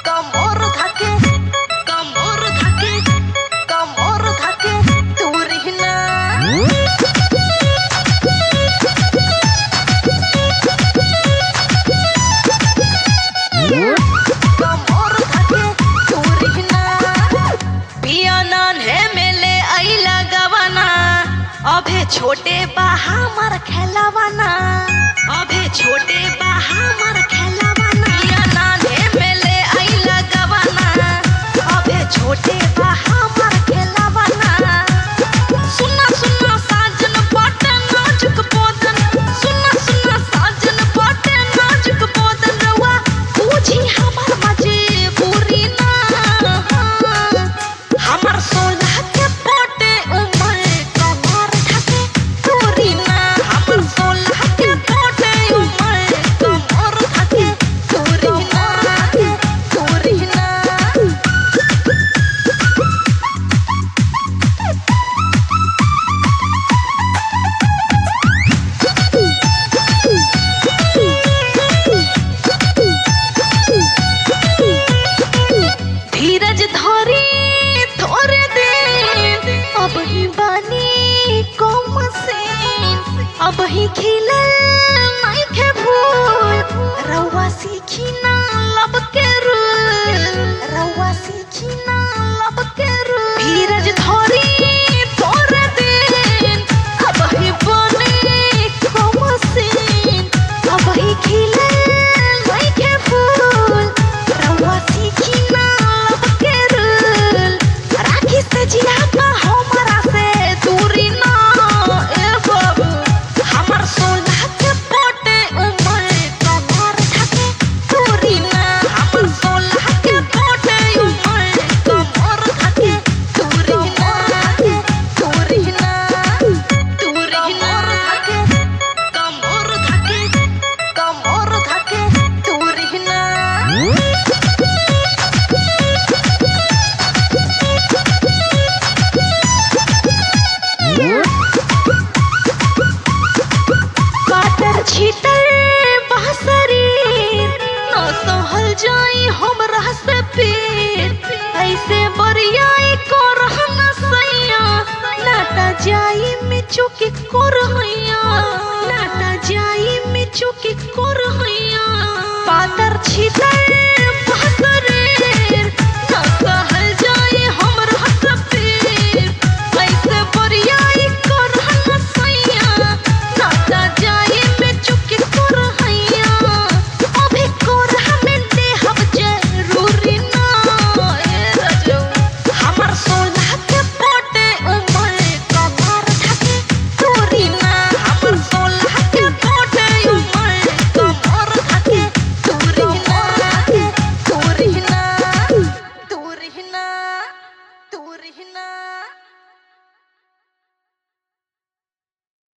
कमर धके कमर धके कमर धके तुरही ना कमर धके तुरही ना पिया नान्हे में ले आइला गवाना अभे छोटे बा हमर खेलवाना अभे छोटे बा हमर खेलवाना पिया नान्हे में ले आइला गवाना अभे छोटे बा हमर खेलवाना सुना सुना साजन बाटे नाजुक बोदन सुना सुना साजन बाटे नाजुक बोदन रवा पूछी हमर मजबूरी ना हमर सोलह के पोटे उमर कमर धके तोरी ना हमर सोलह के पोटे उमर कमर धके तोरी ना तोरी ना धीरज धरी थोड़े दिन अब ही बानी कम से अब ही खिले नहीं के भूल रउआ सीखी ना लब के रूल रउआ सीखी ना लब के रूल धीरज धरी थोड़े दिन अब ही बानी कम से अब ही खिले नहीं के फूल रउआ सीखी ना लब के रूल राखी से जिया का हमरा से दूरी ना ए बाबू हमर सोलह के पोटे उमर कमर धके दूरी ना हमर सोलह के पोटे उमर कमर धके दूरी ना दूरी ना दूरी ना धके कमर धके कमर धके दूरी ना काटर छीटर बासरी न सहल जाई हमरा से पीर ऐसे बरियाई को रहना सैया नाटा जाई में चुकी को रहैया नाटा जाई में चुकी को रहैया पातर छीटर बासरी न सहल जाई हमरा से पीर ऐसे बरियाई को रहना सैया नाता जाई में चुकी कर हैया अभी कर हमें देहब जरूरी ना ए रजो हमर सोलह के पोटे उमर कमर धके तोरी ना हमर सोलह के पोटे उमर कमर धके तोरी ना तोरी ना तोरी ना तोरी ना